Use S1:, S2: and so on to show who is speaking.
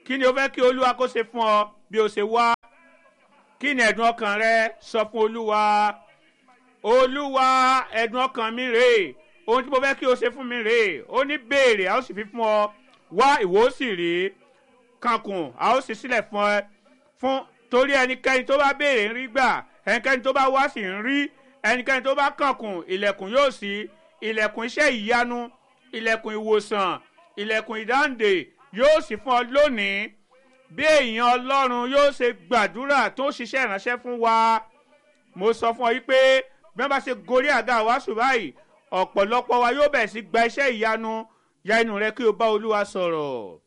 S1: kí ni o fẹ́ kí olúwa kó ṣe fún ọ bí o ṣe wá kí ni ẹ̀dùn ọkàn rẹ sọ fún olúwa olúwa ẹ̀dùn ọkàn mi rèé ohun tí mo fẹ́ kí o ṣe fún mi rèé ó ní béèrè a ó sì fi fún ọ wá ìwọ ó sì rí kankun a ó sì sílẹ̀ fún ẹ fún torí ẹnikẹ́ni tó bá béèrè ń rí gbà ẹnikẹ́ni tó bá wá sì ń rí ẹnikẹ́ni tó bá kankun ilẹ̀kùn yóò ṣí ilẹ̀kùn iṣẹ́ ìyanu ilẹ̀kùn ìwòsàn ilẹ̀kùn ìdáǹdè yóò sì fún ọ lónìí bí èèyàn ọlọ́run yóò ṣe gbàdúrà tó ṣiṣẹ́ ìránṣẹ́ fún wa mo sọ fún ọ yí pé bí wọ́n bá ṣe gorí àga wàásù báyìí ọ̀pọ̀lọpọ̀ wa yóò bẹ̀rẹ̀ sí gba iṣẹ́ ìyanu ya inú rẹ kí o bá olúwa sọ̀rọ̀